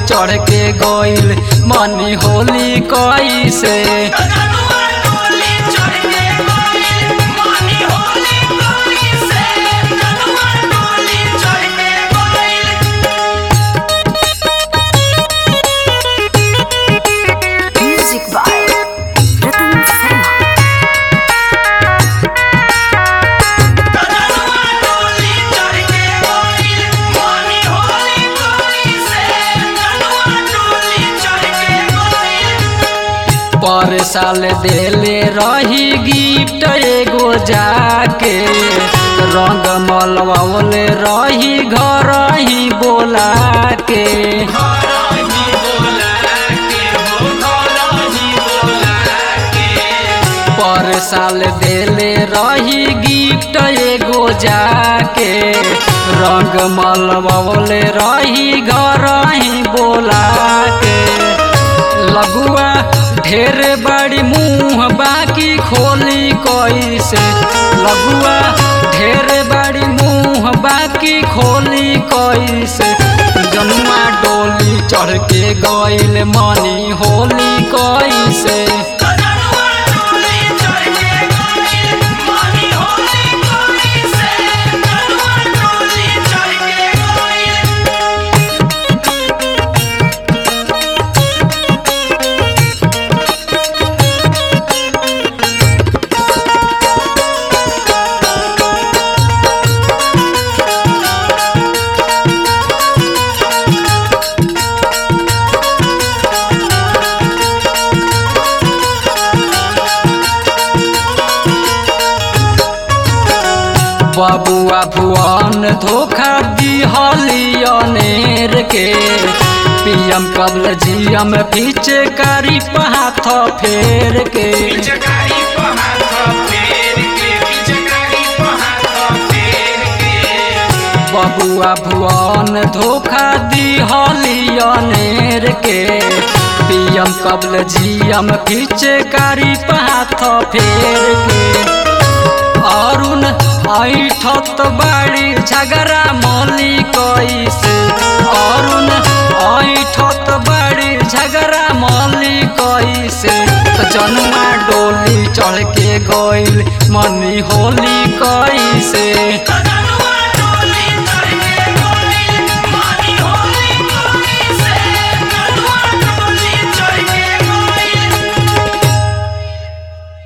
चढ़ के गइल मनी होली कैसे जनुआ डोली चढ़ के गइल मनी होली कैसे जनुआ डोली चढ़ के गइल Music by Ratan Sharma. जनुआ डोली चढ़ के गइल मनी होली कैसे जनुआ डोली चढ़ के गइल पर साल देले रही गिफ्ट एगो जाके रंग मलवावले रही घर ही बोला के घरही बोला के हो घरही बोला के पर साल देले रही गिफ्ट एगो जाके रंग मलवावले रही घर ही बोला के लगुआ ढेर बड़ी मुंह बाकी खोली कैसे लगुआ ढेर बड़ी मुंह बाकी खोली कैसे जनुआ डोली चढ़ के गइल मनी होली कैसे जनुआ डोली चढ़ के गइल मनी होली कैसे जनुआ डोली चढ़ के गइल बबुआ भुवन धोखा दिहलियनेर के पीएम कबल जीएम पीछे कारी हाथ फेर के पिचकारी पे हाथ फेर के पिचकारी पे हाथ फेर के बबुआ भुवन धोखा दिहलियनेर के पीएम कबल जीएम पीछे कारी हाथ फेर के अरुण ऐठत बाड़ी झगड़ा मौली कैसे अरुण ऐठत बाड़ी झगड़ा मौली कैसे तो जनुआ डोली चढ़ के गइल मनी होली कैसे जनुआ